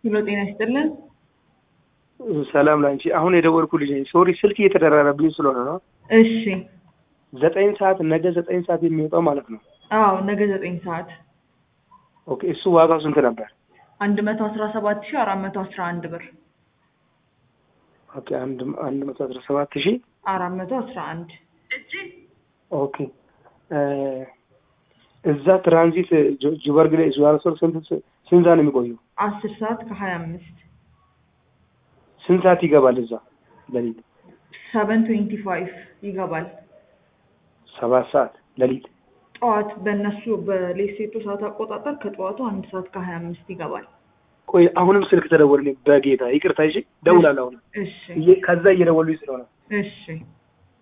ሄሎ ጤና ይስጥልን። ሰላም ላንቺ። አሁን የደወልኩልሽ ነኝ። ሶሪ ስልክ እየተደራረብኝ ስለሆነ ነው። እሺ ዘጠኝ ሰዓት ነገ ዘጠኝ ሰዓት የሚወጣው ማለት ነው። አዎ ነገ ዘጠኝ ሰዓት ኦኬ። እሱ ዋጋው ስንት ነበር? አንድ መቶ አስራ ሰባት ሺህ አራት መቶ አስራ አንድ ብር ኦኬ። አንድ አንድ መቶ አስራ ሰባት ሺህ አራት መቶ አስራ አንድ ኦኬ። እዛ ትራንዚት ጆ- ጆበርግ ላይ ጆሃንስበርግ ስንት ስንት ሰዓት ነው የሚቆየው? አስር ሰዓት ከሀያ አምስት ስንት ሰዓት ይገባል እዛ ሌሊት? ሰቨን ትዌንቲ ፋይቭ ይገባል። ሰባት ሰዓት ሌሊት። ጠዋት በእነሱ በሌሴቶ ሰዓት አቆጣጠር ከጠዋቱ አንድ ሰዓት ከሀያ አምስት ይገባል። ቆይ አሁንም ስልክ ተደወልልኝ። በጌታ ይቅርታ። እሺ፣ ደውላለሁ አሁን እሺ እየ- ከዛ እየደወሉኝ ስለሆነ እሺ